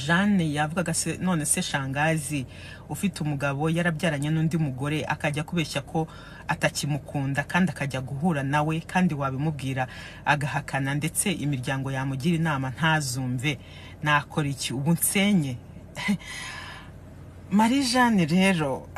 jane yavugaga se none se shangazi ufite umugabo yarabyaranye n'undi mugore akajya kubeshya ko atakimukunda kandi akajya guhura nawe kandi wabimubwira agahakana ndetse imiryango yamugira inama ntazumve nakora iki ubu nsenye marie jane rero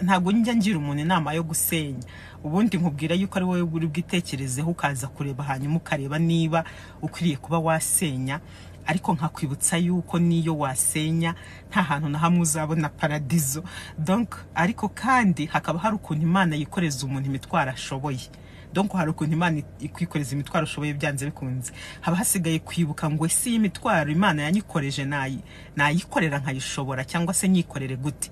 ntabwo njya ngira umuntu inama yo gusenya ubundi nkubwira yuko ari wowe uri bwitekerezeho ukaza kureba hanyuma ukareba niba ukwiriye kuba wasenya ariko nkakwibutsa yuko niyo wasenya nta hantu na hamwe uzabona paradizo donk ariko kandi hakaba hari ukuntu imana yikoreza umuntu imitwaro ashoboye donk hari ukuntu imana ikwikoreza imitwaro ashoboye byanze bikunze haba hasigaye kwibuka ngo ese iyi mitwaro imana yanyikoreje nayikorera nkayishobora cyangwa se nyikorere gute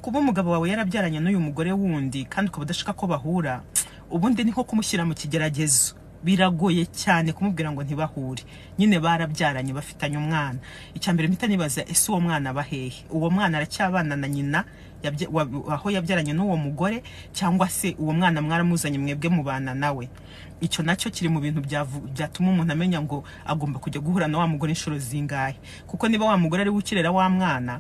kuba umugabo wawe yarabyaranye n'uyu mugore wundi kandi ukaba udashaka ko bahura ubundi ni nko kumushyira mu kigeragezo biragoye cyane kumubwira ngo ntibahure nyine barabyaranye bafitanye umwana icya mbere mpita nibaza ese uwo mwana aba hehe uwo mwana aracyabana na nyina aho yabyaranye n'uwo mugore cyangwa se uwo mwana mwaramuzanye mwebwe mubana nawe icyo nacyo kiri mu bintu byatuma umuntu amenya ngo agomba kujya guhura na wa mugore inshuro zingahe kuko niba wa mugore ari we ukirera wa mwana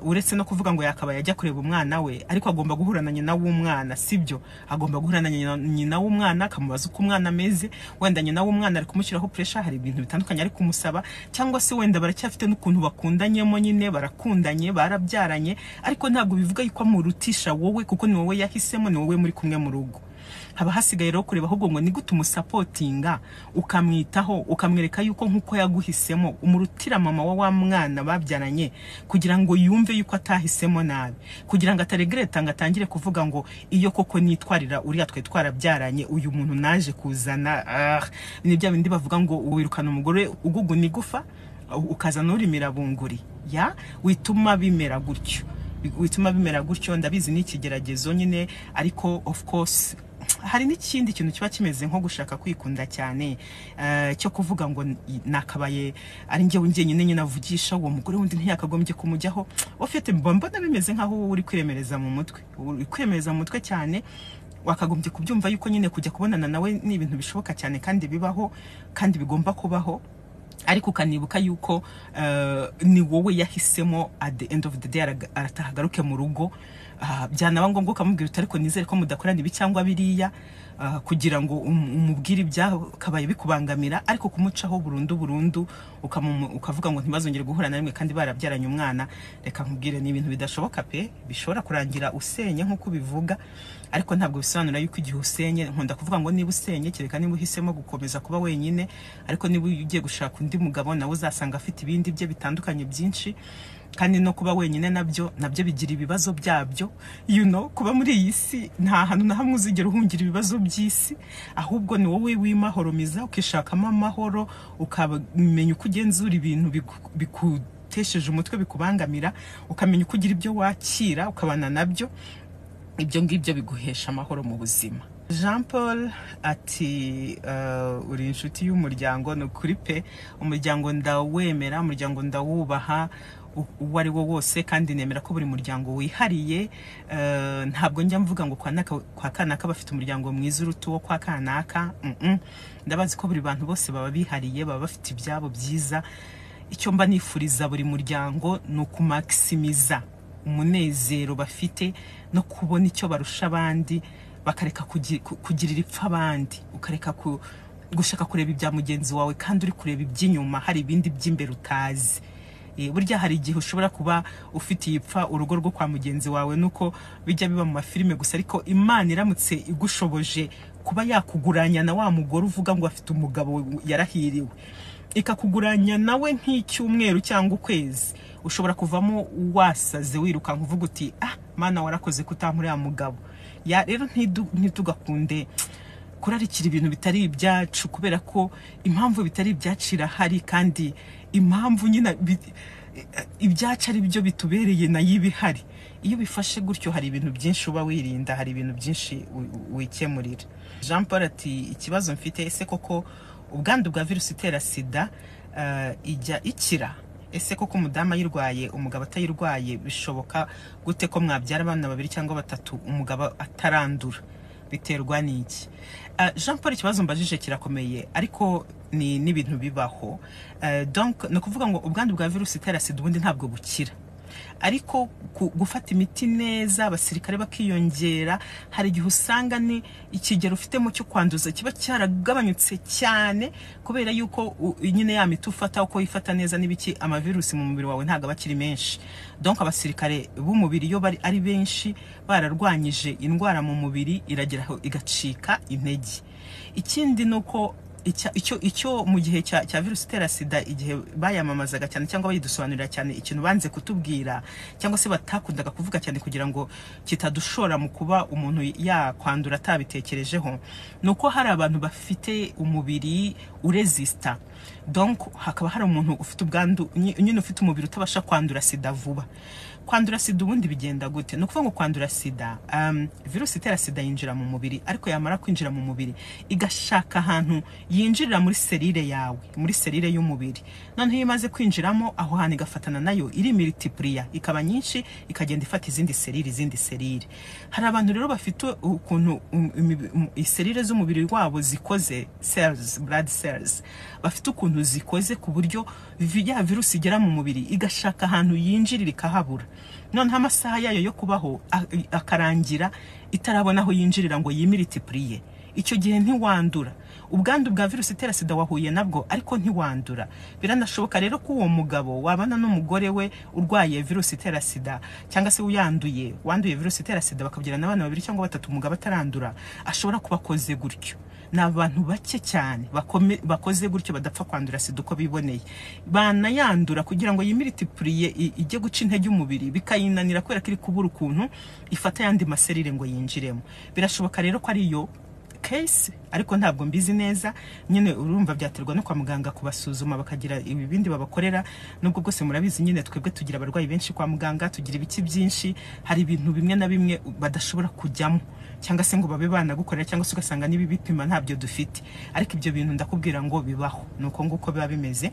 uretse no kuvuga ngo yakabaye ajya kureba umwana we ariko agomba guhura na nyina w'umwana sibyo agomba guhura na nyina w'umwana akamubaza uko umwana ameze wenda nyina w'umwana ari kumushyiraho puresha hari ibintu bitandukanye ari kumusaba cyangwa se wenda baracyafite n'ukuntu bakundanyemo nyine barakundanye barabyaranye ariko ntabwo bivuga yuko amurutisha wowe kuko ni wowe yahisemo ni wowe muri kumwe mu rugo haba hasigaye rero kureba ahubwo ngo ni gute umusapotinga ukamwitaho ukamwereka yuko nk'uko yaguhisemo umurutira mama wa wa mwana babyaranye kugira ngo yumve yuko atahisemo nabi kugira ngo ataregreta ngo atangire kuvuga ngo iyo koko nitwarira uriya twe twarabyaranye uyu muntu naje kuzana ni bya bindi bavuga ngo wirukana umugore uguguna igufa ukaza n'urimira bunguri ya wituma bimera gutyo bituma bimera gutyo ndabizi ni ikigeragezo nyine ariko of course hari n'ikindi kintu kiba kimeze nko gushaka kwikunda cyane cyo kuvuga ngo nakabaye ari njyewe njyenyine nyine avugisha uwo mugore wundi ntiyakagombye kumujyaho ufite mbona bimeze nk'aho wowe uri kwiremereza mu mutwe uri kwiremereza mu mutwe cyane wakagombye kubyumva yuko nyine kujya kubonana nawe ni ibintu bishoboka cyane kandi bibaho kandi bigomba kubaho ariko ukanibuka yuko ni wowe yahisemo at the end of the day arataha agaruke mu rugo byanaba ngombwa ukamubwira uti ariko nizere ko mudakorana ibi cyangwa biriya kugira ngo umubwire ibyakabaye bikubangamira ariko kumucaho burundu burundu ukavuga ngo ntibazongere guhura na rimwe kandi barabyaranye umwana reka nkubwire ni ibintu bidashoboka pe bishobora kurangira usenye nk'uko bivuga ariko ntabwo bisobanura yuko igihe usenye nkunda kuvuga ngo niba usenye kereka niba uhisemo gukomeza kuba wenyine ariko niba ugiye gushaka undi mugabo nawe uzasanga afite ibindi bye bitandukanye byinshi kandi no kuba wenyine nabyo nabyo bigira ibibazo byabyo you know kuba muri iyi si nta hantu na hamwe uzigera uhungira ibibazo by'isi ahubwo ni wowe w'imahoromiza ukishakamo amahoro ukamenya uko ugenzura ibintu bigutesheje umutwe bikubangamira ukamenya uko ugira ibyo wakira ukabana nabyo ibyo ngibyo biguhesha amahoro mu buzima jean paul ati uri inshuti y'umuryango ni ukuri pe umuryango ndawemera umuryango ndawubaha uwo ari wo wose kandi nemera ko buri muryango wihariye ntabwo njya mvuga ngo kwa kanaka bafite umuryango mwiza uruta uwo kwa kanaka ndabazi ko buri bantu bose baba bihariye baba bafite ibyabo byiza icyo mba nifuriza buri muryango ni ukumakisimiza umunezero bafite no kubona icyo barusha abandi bakareka kugirira ipfa abandi ukareka gushaka kureba ibya mugenzi wawe kandi uri kureba iby'inyuma hari ibindi by'imbere utazi burya hari igihe ushobora kuba ufitiye ipfa urugo rwo kwa mugenzi wawe nuko bijya biba mu mafilime gusa ariko imana iramutse igushoboje kuba yakuguranya na wa mugore uvuga ngo afite umugabo yarahiriwe ikakuguranya nawe nk'icyumweru cyangwa ukwezi ushobora kuvamo wasaze wirukanka uvuga uti ah mana warakoze kutampuriya mugabo ya rero ntitugakunde kurarikira ibintu bitari ibyacu kubera ko impamvu bitari ibyacu irahari kandi impamvu nyine ibyacu ari byo bitubereye nayo iba ihari iyo ubifashe gutyo hari ibintu byinshi uba wirinda hari ibintu byinshi wikemurira jean paul ati ikibazo mfite ese koko ubwandu bwa virusi itera sida ijya ikira ese koko umudamu ayirwaye umugabo atayirwaye bishoboka gute ko mwabyara abana babiri cyangwa batatu umugabo atarandura biterwa n'iki Ah, jean paul ikibazo mbajije kirakomeye ariko ni n'ibintu bibaho Eh, donc ni ukuvuga ngo ubwandu bwa virusi itera sida ubundi ntabwo bukira ariko ku- gufata imiti neza abasirikare bakiyongera hari igihe usanga ni ikigero ufitemo cyo kwanduza kiba cyaragabanyutse cyane kubera yuko u- nyine ya miti ufata uko yifata neza n'ibiki amavirusi mu mubiri wawe ntabwo aba akiri menshi donc abasirikare b'umubiri iyo bari ari benshi bararwanyije indwara mu mubiri iragera aho igacika intege ikindi ni uko icya- icyo icyo mu gihe cya cya virusi itera sida igihe bayamamazaga cyane cyangwa bayidusobanurira cyane ikintu banze kutubwira cyangwa se batakundaga kuvuga cyane kugira ngo kitadushora mu kuba umuntu yakwandura atabitekerejeho ni uko hari abantu bafite umubiri urezisita donc hakaba hari umuntu ufite ubwandu nyi- nyine ufite umubiri utabasha kwandura sida vuba kwandura sida ubundi bigenda gute ni ukuvuga ngo kwandura sida um, virusi itera sida yinjira mu mubiri ariko yamara kwinjira mu mubiri igashaka ahantu yinjirira muri serire yawe muri serire y'umubiri noneho iyo imaze kwinjiramo aho hantu igafatana nayo iri militipuriya ikaba nyinshi ikagenda ifata izindi serire izindi serire hari abantu rero bafite ukuntu um, imibi- um, iserire z'umubiri wabo zikoze cells blood cells bafite ukuntu zikoze ku buryo vi- ya virusi igera mu mubiri igashaka ahantu yinjirira ikahabura noneho amasaha yayo yo kubaho a- akarangira itarabona aho yinjirira ngo yimilitipuriye icyo gihe ntiwandura ubwandu bwa virusi itera sida wahuye nabwo ariko ntiwandura biranashoboka rero ko uwo mugabo wabana n'umugore we urwaye virusi itera sida cyangwa se uyanduye wanduye virusi itera sida bakabyarana abana babiri cyangwa batatu umugabo atarandura ashobora kuba akoze gutyo ni abantu bake cyane bakome- bakoze gutyo badapfa kwandura sida uko biboneye banayandura kugira ngo yimilitipuriye i- ijye guca intege umubiri bikayinanira kubera ko iri kubura ukuntu ifata ayandi maserire ngo yinjiremo birashoboka rero ko ari yo case ariko ntabwo mbizi neza nyine urumva byaterwa no kwa muganga kubasuzuma bakagira ibindi babakorera nubwo bwose murabizi nyine twebwe tugira abarwayi benshi kwa muganga tugira ibiki byinshi hari ibintu bimwe na bimwe badashobora kujyamo cyangwa se ngo babe banagukorera cyangwa se ugasanga n'ibibipima ntabyo dufite ariko ibyo bintu ndakubwira ngo bibaho ni uko nguko biba bimeze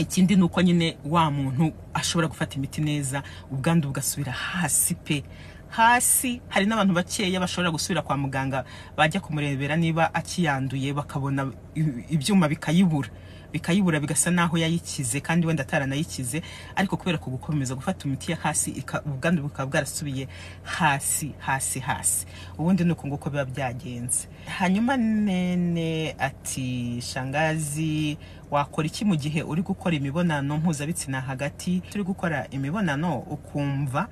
ikindi ni uko nyine wa muntu ashobora gufata imiti neza ubwandu bugasubira hasi pe hasi hari n'abantu bakeya bashobora gusubira kwa muganga bajya kumurebera niba akiyanduye bakabona i- ibyuma bikayibura bikayibura bigasa naho yayikize kandi wenda ataranayikize ariko kubera ku gukomeza gufata imiti ya hasi ika- ubwandu bukaba bwarasubiye hasi hasi hasi ubundi ni uko nguko biba byagenze hanyuma nene ati shangazi wakora iki mu gihe uri gukora imibonano mpuzabitsina hagati turi gukora imibonano ukumva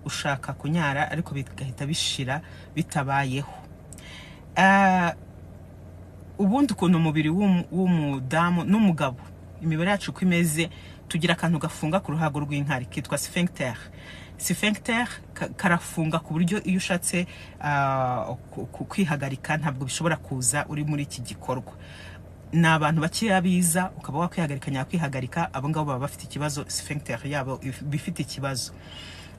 ushaka kunyara ariko bigahita bishira bitabayeho Ah, ubundi ukuntu umubiri w'umu- w'umudamu n'umugabo imibare yacu uko imeze tugira akantu gafunga ku ruhago rw'inkari kitwa sphincter sphincter ka- karafunga ku buryo iyo ushatse ah, ku- ku- kwihagarika ntabwo bishobora kuza uri muri iki gikorwa ni abantu bakeya biza ukaba wakwihagarika nyakwihagarika abo ngabo baba bafite ikibazo sphincter yabo if- bifite ikibazo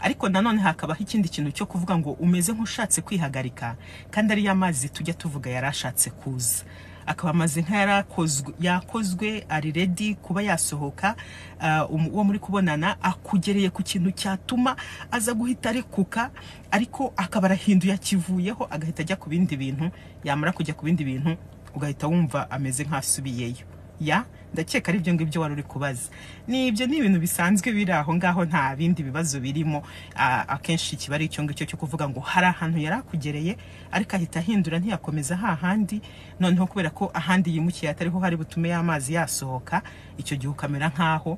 ariko nanone hakabaho ikindi kintu cyo kuvuga ngo umeze nk'ushatse kwihagarika kandi ariyo amazi tujya tuvuga yari ashatse kuza akaba amaze nk'ayarakozwe yakozwe ari redi kuba yasohoka ah, um- uwo muri kubonana akugereye ku kintu cyatuma aza guhita arekuka ariko akaba arahinduye akivuyeho agahita ajya ku bindi bintu yamara kujya ku bindi bintu ugahita wumva ameze nk'asubiyeyo ya ndakeka ari byo ngibyo wari uri kubaza ni ibyo ni ibintu bisanzwe biri aho ngaho nta bindi bibazo birimo Ah, akenshi kiba ari icyo ngicyo cyo kuvuga ngo hari ahantu yari akugereye ariko ahita ahindura ntiyakomeza hahandi noneho kubera ko ahandi yimukiye atariho hari butume y'amazi yasohoka icyo gihe ukamera nk'aho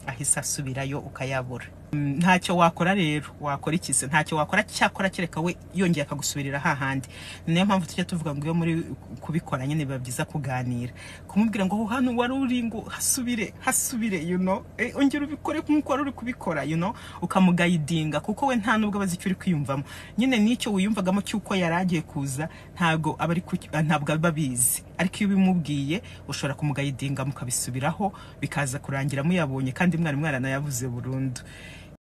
ahise asubirayo ukayabura Mm, ntacyo wakora rero wakora iki se ntacyo wakora cyakora kereka we yongeye akagusubirira hahandi Ni nayo mpamvu tujya tuvuga ngo iyo muri kubikora nyine biba byiza kuganira kumubwira ngo aho hano wari uri ngo hasubire hasubire you know Eh, ongera ubikore nk'uko wari uri kubikora you know ukamugayidinga kuko we nta nubwo abazi icyo uri kwiyumvamo nyine n'icyo wiyumvagamo cy'uko yari agiye kuza ntabwo aba ari ku- ah, ntabwo aba abizi ariko iyo ubimubwiye ushobora kumugayidinga mukabisubiraho bikaza kurangira muyabonye kandi mwari mwaranayavuze burundu